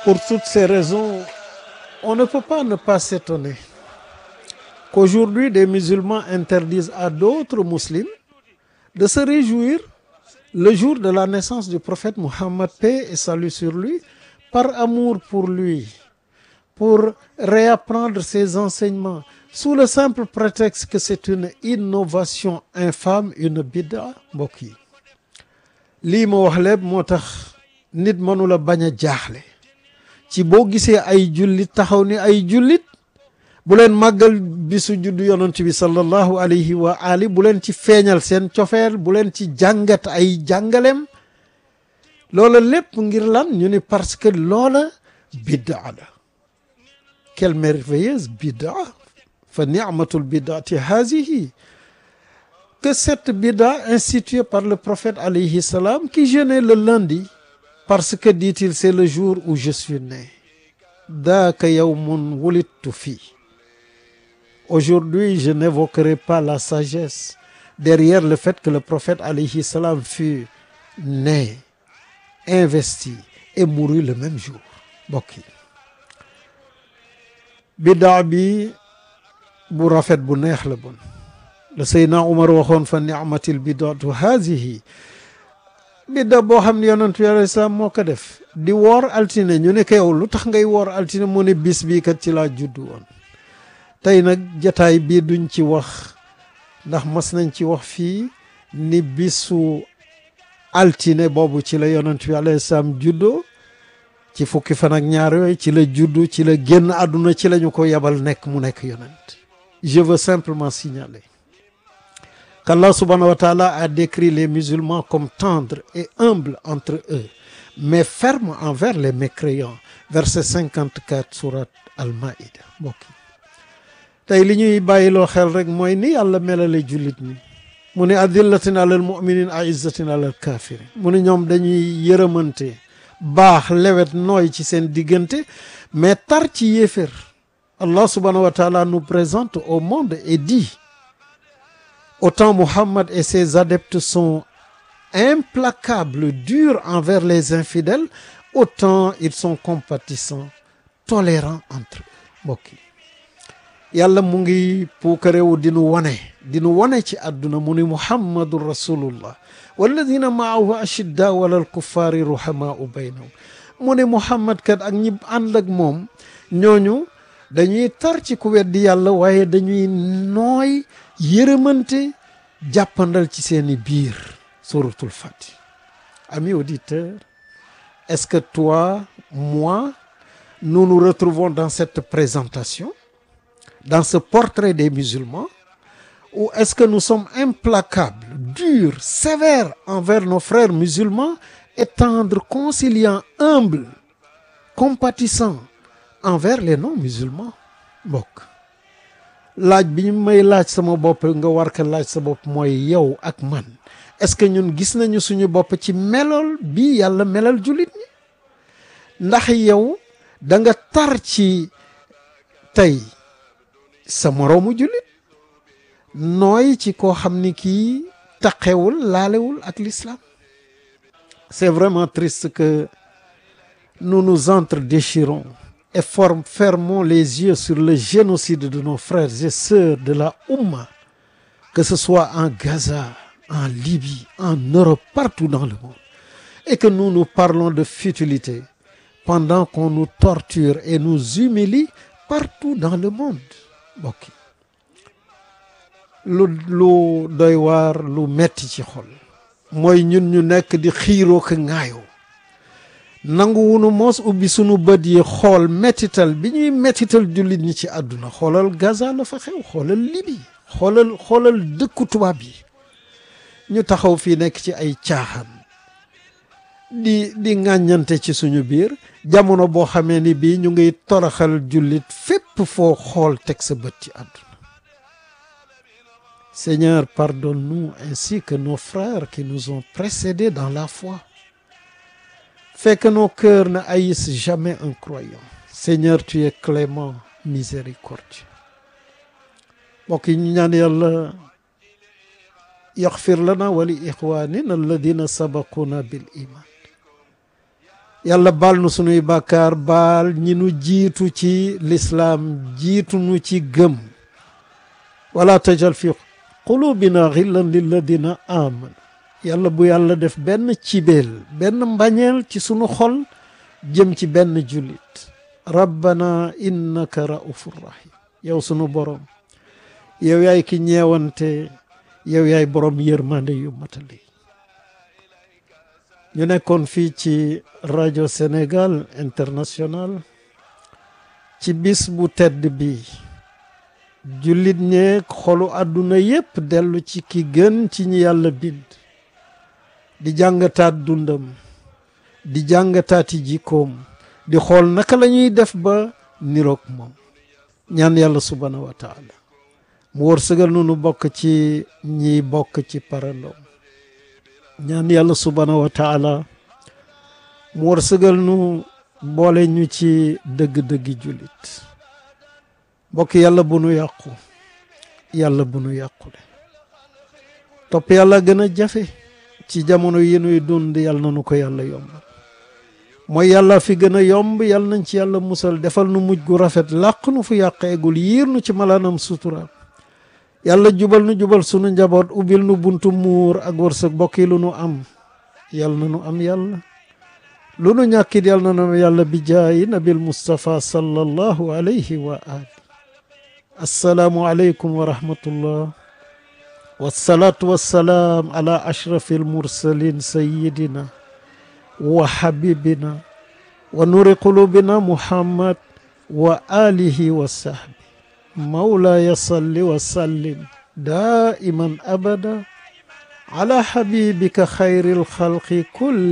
Pour toutes ces raisons, on ne peut pas ne pas s'étonner qu'aujourd'hui des musulmans interdisent à d'autres musulmans de se réjouir le jour de la naissance du prophète Mohammed, paix et salut sur lui, par amour pour lui, pour réapprendre ses enseignements, sous le simple prétexte que c'est une innovation infâme, une bid'a mbokk yi lii ma wax lépp moo tax nit mënula bañ a jaaxle ci boo gisee ay jullit taxaw ni ay jullit bu leen màggal bisu juddu yonent bi sallallahu alayhi wa ali bu leen ci feeñal seen cofeel bu leen ci jàngat ay jàngaleem loola lépp ngir lan ñu ni parce que loola biddaa la quelle merveilleuse biddaa fa ni'matul biddaati hazihi que cette biddaa instituée par le prophète alayhi salam qui jeûnait le lundi parce que dit-il c'est le jour où je suis né daaka yawmun wulidtu fii Aujourd'hui, je n'évoquerai pas la sagesse derrière le fait que le prophète alayhi salam fut né, investi et mourut le même jour mbokk yi biddaa bi bu rafet bu neex la bon la Seydina Umar waxoon fa ni'matil biddaatu hazihi bidda boo xam ne yonentu bi alayhi salaam moo ko def di woor altine ñu ne ko yow lu tax ngay woor altine mu ne bis bii kat ci laa juddu woon tey nag jataay bii duñ ci wax ndax mas nañ ci wax fii ni bisu altine boobu ci la yonent bi alayhi salaam juddoo ci fukki fan ak ñaar yooyu ci la juddu ci la génn àdduna ci la ñu ko yebal nekk mu nekk yonent je veux simplement signaler qu'Allah subhanahu wa ta'ala a décrit les musulmans comme tendres et humbles entre eux mais fermes envers les mécréants verset 54 surat al-Maïda mbokk tey li ñuy bàyyiloo xel rek mooy ni yàlla melale jullit ñi mu ne adillatin alal muminin aizzatin alal kafirin mu ne ñoom dañuy yërëmante baax lewet nooy ci seen diggante mais tar ci yéefér Allah subhanahu wa taala nous présente au monde et dit autant Muhammad et ses adeptes sont implacables durs envers les infidèles autant ils sont compatissants tolérants entre eux mbokk yi yàlla mu ngi puukarewu dinu wane dinu wane ci àdduna mu ni muhammadun rasulullah walladina maahu ashiddaau alal kuffaari ruhamaau baynahum mu ne muhammad kat ak ñi ànd ak moom ñooñu dañuy tar ci ku weddi yàlla waaye dañuy nooy yërëmante jàppandal ci seeni biir suratul fati amis auditeurs est-ce que toi moi nous nous retrouvons dans cette présentation dans ce portrait des musulmans ou est-ce que nous sommes implacables durs sévères envers nos frères musulmans et tendres conciliants humbles compatissants envers les non-musulmans mbokk laaj bi ñu may laaj sama bopp nga war ko laaj sa bopp mooy yow ak man est-ce que ñun gis nañu suñu bopp ci melool bi yàlla melal jullit ñi ndax yow da nga tar ci tey sa moroomu jullit nooy ci koo xam ni kii taqewul laalewul ak l'islam c'est vraiment triste que nous nous entre-déchirons et form fermons les yeux sur le génocide de nos frères et sœurs de la Oumma que ce soit en Gaza en Libye en Europe partout dans le monde et que nous nous parlons de futilité pendant qu'on nous torture et nous humilie partout dans le monde mbokk lu lu doy waar lu metti ci xol mooy ñun ñu nekk di xiiroo ko ŋaayoo nangu wunu moos ubbi sunu bët yi xool mettital bi ñuy mettital jullit ñi ci àdduna xoolal Gaza la fa xew xoolal Libye xoolal xoolal dëkku tubaab yi ñu taxaw fii nekk ci ay caaxaan di di ŋàññante ci suñu biir jamono boo xamee ni bii ñu ngi toroxal jullit fépp foo xool teg sa bët ci àdduna Seigneur pardonne-nous ainsi que nos frères qui nous ont précédés dans la foi fais que nos cœurs ne haïssent jamais un croyant Seigneur tu es clément miséricordieux mbokk yi ñu ñaan yàlla yaxfir lana wa li ixwanina alladina sabaquna bil iman yàlla baal nu sunuy bàkkaar baal ñi nu jiitu ci lislaam jiitu nu ci gëm wala tajal fi qulubina xillan lilladina amanu yàlla bu yàlla def benn cibeel benn mbañeel ci sunu xol jëm ci benn jullit rabbana innaka raufur rahim yow sunu borom yow yaay ki ñeewante yow yaay borom yërmande yu matali ñu nekkoon fii ci rajo Sénégal international ci bis bu tedd bi jullit ñeeg xolu àdduna yépp dellu ci ki gën ci ñi yàlla bind di jàngataat dundam di jàngataati jikkoom di xool naka la ñuy def ba niroog moom ñaan yàlla subhaanahu wa taala mu wërsëgal nu nu bokk ci ñi bokk ci parandoom ñaan yàlla subhaanahu wa taala mu wërsëgal nu boole ñu ci dëgg-dëggi jullit mbokk yàlla bu nu yàqu yàlla bu nu yàqule topp yàlla gën a jafe ci jamono yi nuy dund yàlla na nu ko yàlla yombal mooy yàlla fi gën a yomb yàlla nañ ci yàlla musal defal nu mujj gu rafet làq nu fu yàq eggul yiir nu ci malaanam suturaam yàlla jubal nu jubal sunu njaboot ubbil nu buntu muur ak wërsëg bokk yi lu nu am yàlla na nu am yàlla lu nu ñàkkit yàlla na nu yàlla bi jaayi nabil mustapha sallallahu alayhi wa ali assalaamu aleykum wa rahmatullah wassalaatu wassalaam ala ashrafi almursalin sayidina wa habibina wa nuri qulubina muhammad wa alihi wa sahbi مولاي صل وسلم دائما ابدا على حبيبك خير الخلق كل